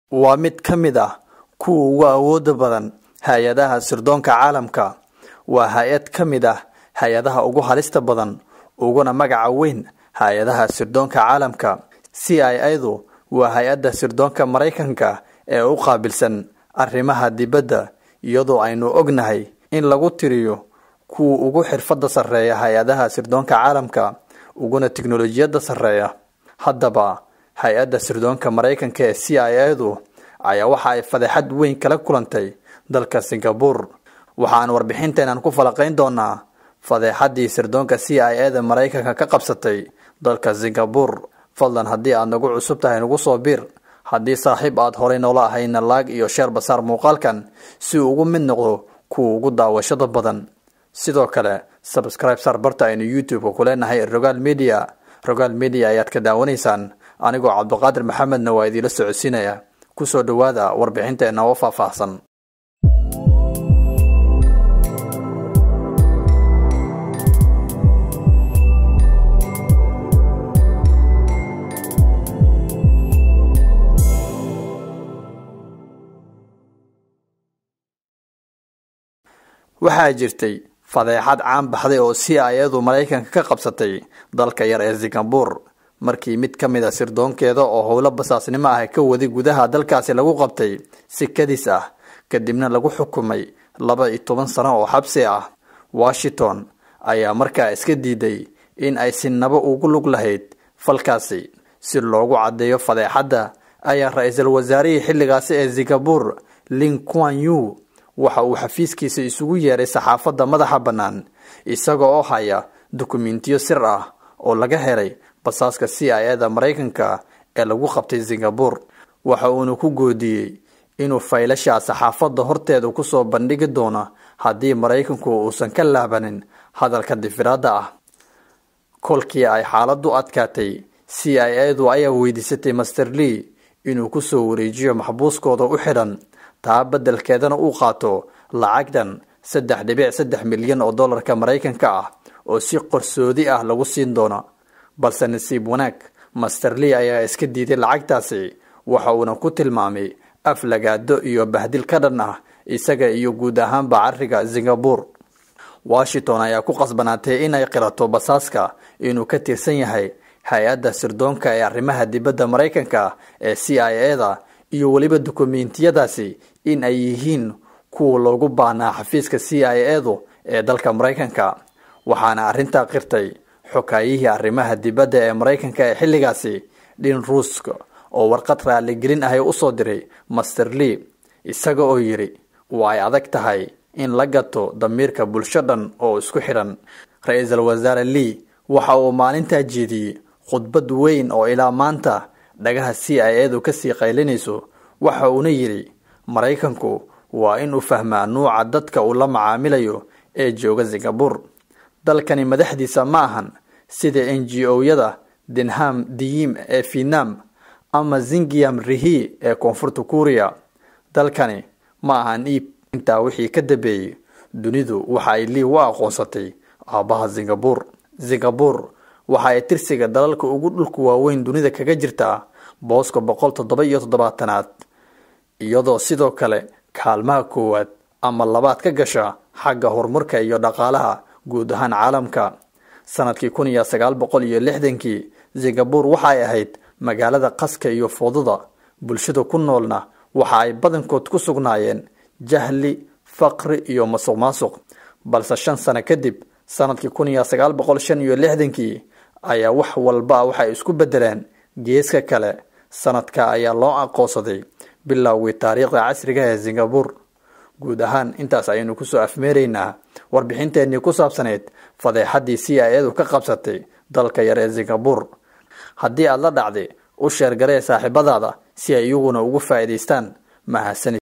waa mid ka mid ah kuwa ugu awooda badan hay-adaha sirdoonka caalamka waa hay-ad ka mid ah hay-adaha ugu halista badan uguna magaca weyn hay-adaha sirdoonka caalamka c i adu waa hay-adda sirdoonka maraykanka ee u qaabilsan arrimaha dibadda iyadoo aynu ognahay in lagu tiriyo kuwa ugu xirfadda sarreeya hay-adaha sirdoonka caalamka uguna tiknolojiyadda sarreeya haddaba hay-adda sirdoonka maraykanka ee c i adu ayaa waxa ay fadeexad weyn kala kulantay dalka singabur waxaan warbixinteenan ku falaqayn doonaa fadeexaddii sirdoonka c i a da maraykanka ka qabsatay dalka singabur fadlan haddii aad nagu cusub tahay nagu soo biir haddii saaxiib aad horay noola ahayna laag iyo sheer basaar muuqaalkan si uu ugu mid noqdo kuwa ugu daawashada badan sidoo kale sabscribe sar barta aynu youtube-ka ku leenahay rogaal media rogaal media ayaad ka daawanaysaan anigoo cabdiqaadir maxamedna waa idiila socodsiinaya kusoo dhowaada warbixinteena oo faahfaahsan waxaa jirtay fadeexad caan baxday oo c i adu maraykanka ka qabsatay dalka yar ee singabur markii mid ka mid a sirdoonkeeda oo howlo basaasnimo ah ka waday gudaha dalkaasi lagu qabtay si kadis ah kadibna lagu xukumay laba iyo toban sano oo xabsi ah washington ayaa markaa iska diiday in ay sinabo ugu lug lahayd falkaasi si loogu caddeeyo fadeexadda ayaa ra-iisul wasaarihii xilligaasi ee singabur ling quan yu waxa uu xafiiskiisa isugu yeeray saxaafadda madaxa bannaan isaga oo haya dukumentiyo sir ah oo laga helay basaaska c i a da maraykanka ee lagu qabtay singabur waxa uuna ku goodiyey inuu faylasha saxaafadda horteeda kusoo bandhigi doono haddii maraykanku uusan ka laabanin hadalka difiraadda ah kolkii ay xaaladdu adkaatay c i a du ayaa weydiisatay master lee inuu kusoo wareejiyo maxbuuskooda u xidhan taa beddelkeedana uu qaato lacagtan saddex dhibic saddex milyan oo dollarka maraykanka ah oo si qorsoodi ah lagu siin doono balse nasiib wanaag master lee ayaa iska diiday lacagtaasi waxa uuna ku tilmaamay aflagaado iyo bahdil ka dhan ah isaga iyo guud ahaanba cariga singabur washington ayaa ku qasbanaatay inay qirato basaaska inuu ka tirsan yahay hay-adda sirdoonka ee arrimaha dibadda maraykanka ee c i a da iyo weliba dukumentiyadaasi in ay yihiin kuwa loogu baahnaa xafiiska c i a du ee dalka maraykanka waxaana arrintaa qirtay xokaayihii arrimaha dibadda ee maraykanka ee xilligaasi dhin ruusk oo warqad raaligelin ahay usoo diray master lee isaga oo yidhi waa ay adag tahay in la gato damiirka bulsho dhan oo isku xidhan ra-iisul wasaare lee waxa uu maalintaa jeediyey khudbad weyn oo ilaa maanta dhagaha c i a du kasii qaylinayso waxa uuna yidhi maraykanku waa in uu fahmaa nuuca dadka uu la macaamilayo ee jooga singabur dalkani madaxdiisa ma ahan sida n g o-yada denham diyim ee vietnam ama zingiam rihi ee koonfurta kuuriya dalkani ma ahan iib intaa wixii ka dambeeyey dunidu waxa ay lii u aqoonsatay aabbaha singabur singabur waxa ay tirsiga dalalka ugu dhulka waaweyn dunida kaga jirtaa booska boqol toddoba iyo toddobaatanaad iyadoo sidoo kale kaalmaha koowaad ama labaad ka gasha xagga horumarka iyo dhaqaalaha guud ahaan caalamka sanadkii kun iyo sagaal boqol iyo lixdankii singabur waxa ay ahayd magaalada qaska iyo fooduda bulshada ku noolna waxa ay badankood ku sugnaayeen jahli faqri iyo masuq maasuq balse shan sano kadib sanadkii kun iyo sagaal boqol shan iyo lixdankii ayaa wax walba waxay isku bedeleen geeska kale sanadka ayaa loo aqoonsaday bilowgii taariikhda casriga ee singabur guud ahaan intaas ayaynu kusoo afmeeraynaa warbixinteenii ku saabsaneyd fadeexaddii c i a du ka qabsatay dalka yar ee singabur haddii aad la dhacday u sheergaree saaxiibadaada si ay iyaguna ugu faa'iidaystaan mahadsanid